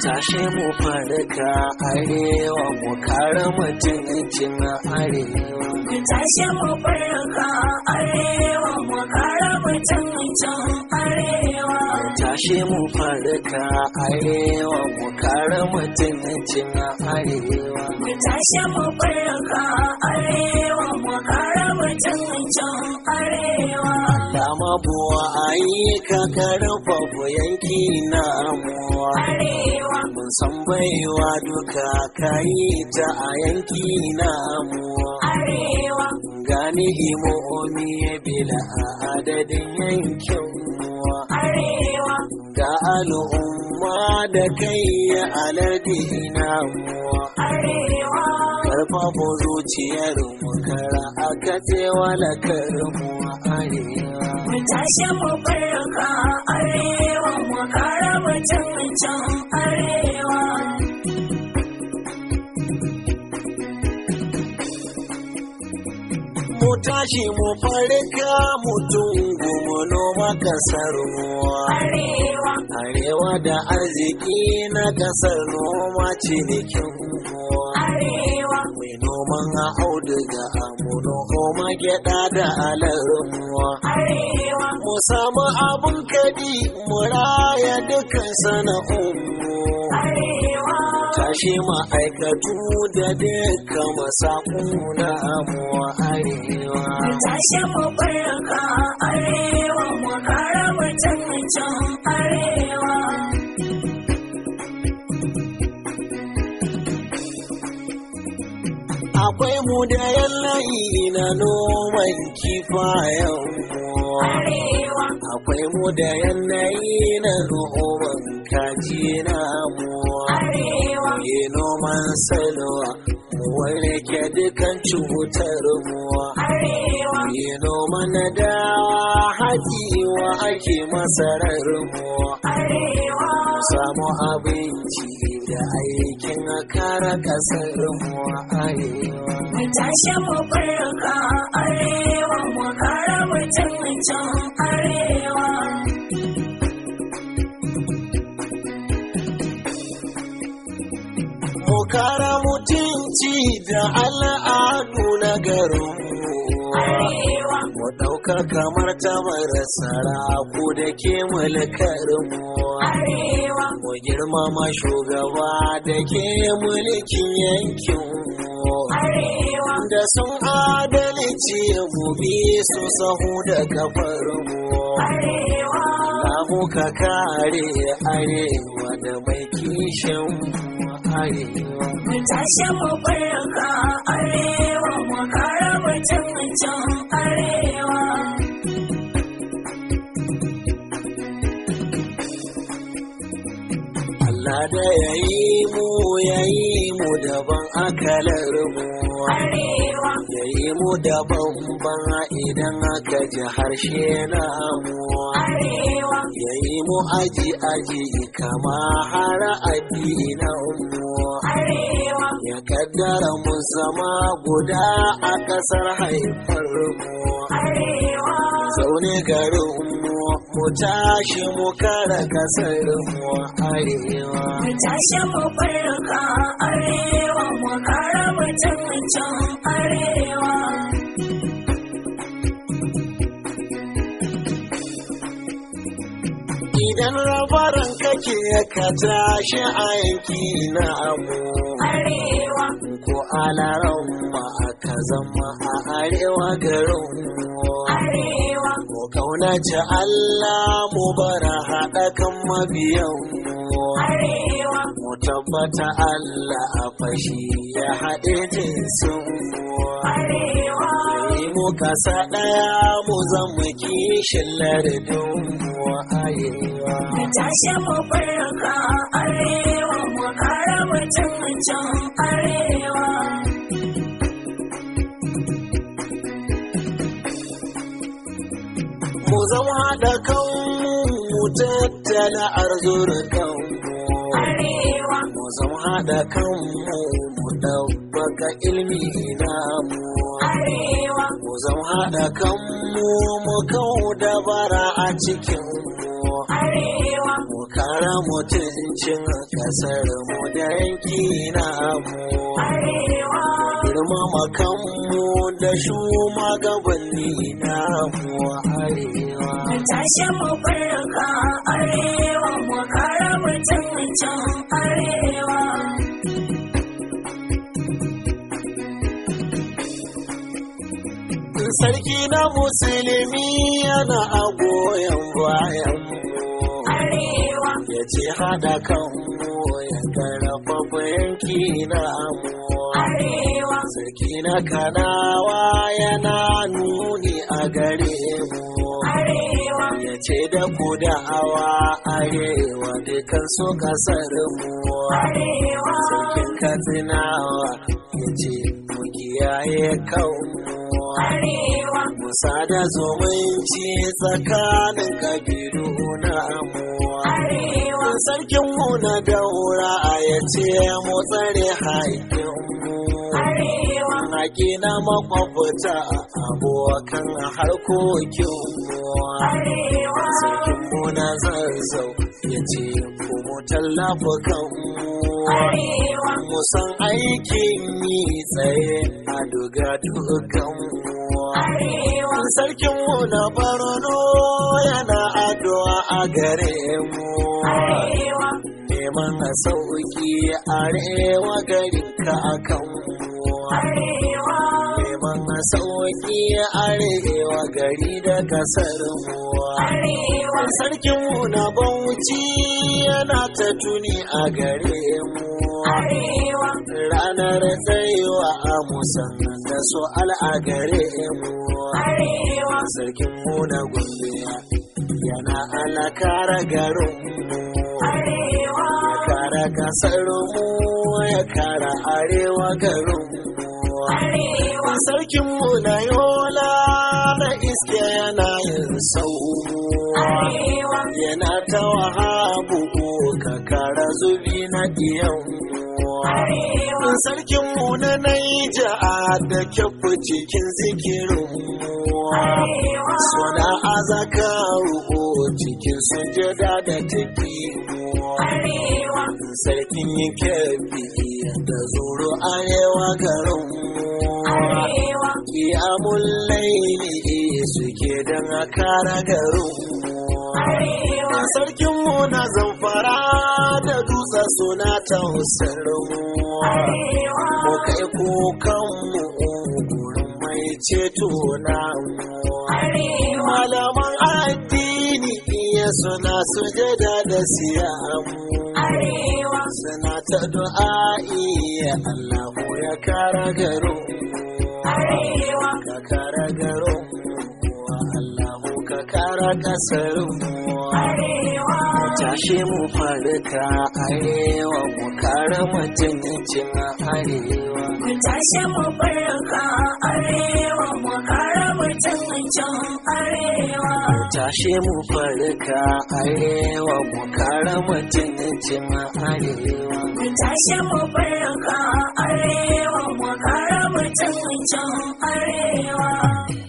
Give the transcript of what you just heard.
tashi mu farka arewa mu kare mutuncin arewa Ku tashi mu farka arewa mu kare mutuncin arewa. tashi mu farka arewa mu kare mutuncin arewa Ku tashi mu farka arewa mu kare mutuncin arewa. Dama buwa ayi ka karfafa yanki na amuwa Arewa, mun san baiwa duka kayi ta a yanki na amuwa arewa, gani imomi bila adadin yankin muwa arewa, ga al'umma da kai ya alade na muwa arewa. karfafa zuciyar mu kara a katsewa na karmu arewa Mu tashi mu farka arewa mu kare mutuncin arewa. mu tashi mu farka mutum mu noma kasar ruwa Arewa, arewa da arziki na kasar noma cinikin ruwa arewa, mai noman auduga mu noma gyada da alarmuwa arewa, mu samu abun kadi mu raya dukkan sana'unmu arewa. tashi ma'aikatu da duka masaku na mu arewa Mu tashi mu farka arewa mu kare mutuncin arewa. akwai mu da yanayi na noman kifayen mu Arewa, akwai mu da yanayi na noman kaji na mu arewa, yi noman salwa mu warke dukan cutar mu arewa, yi noman dawa hajiwa ake masarar mu arewa. samu abinci da aikin kara kasar mu arewa Mu tashi mu farka arewa mu kare mutuncin arewa. mu kara mutunci da al'adu na garinmu Arewa, mu ɗauka kamar tamar saraku da ke mulkarmu arewa, mu girmama shugaba da ke mulkin yankinmu arewa, da sun adalci mu bi su sahu da kafarmu arewa. Lamu ka kare arewa da mai kishin mu arewa. Mu tashi mu farka arewa mu kare mutuncin arewa. Allah da ya yi mu ya yi mu daban akalar mu Arewa, ya yi mu daban ban idan aka ji harshe na mu arewa, ya yi mu aji aji kama har addinan mu arewa, ya kaddara mu zama guda a ƙasar haifar mu arewa. zaune garin mu mu tashi mu kara ƙasar mu arewa Mu tashi mu farka arewa mu kare mutuncin arewa. Idan rabaran kake ka tashi a yanki na amu Arewa, ko alaran ma aka zama a arewa garin mu arewa, mu kaunaci Allah mu bara haɗa kan mabiyan mu arewa, mu tabbata Allah a fashi ya haɗe jinsin mu arewa. yi mu kasa ɗaya mu zama kishin lardin mu arewa Mu tashi mu farka arewa mu kare mutuncin arewa. mu zama haɗa kanmu mu tattala arzurukanmu Arewa, mu zama haɗa kanmu mu ɗabbaka ilmi namu arewa, mu zama haɗa kanmu mu kau da bara a cikinmu arewa, mu kara mutuncin kasar mu da yanki na mu arewa girmama kanmu da shugabanni na mu arewa mu tashi mu farka arewa mu kara mutuncin arewa sarki na musulmi yana a goyon bayan mu arewa ya ce hada kanmu ya karfafa yanki na mu arewa sarki na kanawa yana nuni a gare mu arewa ya ce da ku da'awa arewa dukan su kasar mu arewa sarkin katsinawa ya ce mu kiyaye kanmu arewa musa da zumunci tsakanin kabilu na mu arewa sarkinmu na daura ya ce mu tsare haƙƙinmu arewa haƙi na makwabta abokan harkokinmu arewa sarkinmu na zazzau ya ce ku mu tallafa kanmu arewa mu san aikin yi tsaye a duga dukanmu arewa sarkinmu na barno yana addu'a a gare mu arewa neman a sauki arewa garin ka akan mu arewa neman a sauki arewa gari da kasar mu arewa sarkinmu na bauchi yana ta tuni a gare mu arewa ranar tsayuwa a musamman da su al'agare mu arewa sarkinmu na gombe yana alakara garinmu arewa ya kara kasarmu ya kara arewa garinmu arewa sarkinmu na yola na iske yana yin saumu arewa yana ta wahabu ka kara zubi na diyanmu arewa sarkinmu na naija da kyafu cikin zikirinmu arewa suna azakaru cikin sujada da tafimu arewa sarkin kyafi da zuru arewa garinmu arewa kiyamun laili suke don kara garinmu arewa sarkinmu na zamfara da dutse suna tausarmu arewa mu kai kukanmu gurin mai ceto namu arewa malaman addini iya suna sujada da siyamu arewa suna ta du'a'i ya Allahu ya kara garin arewa ka kara garin Allahu ka kara kasar mu arewa tashi mu farka arewa mu kara mutuncin arewa mu tashi mu farka arewa mu kara mutuncin arewa tashi mu farka arewa mu kara mutuncin arewa mu tashi mu farka arewa mu kara mutuncin arewa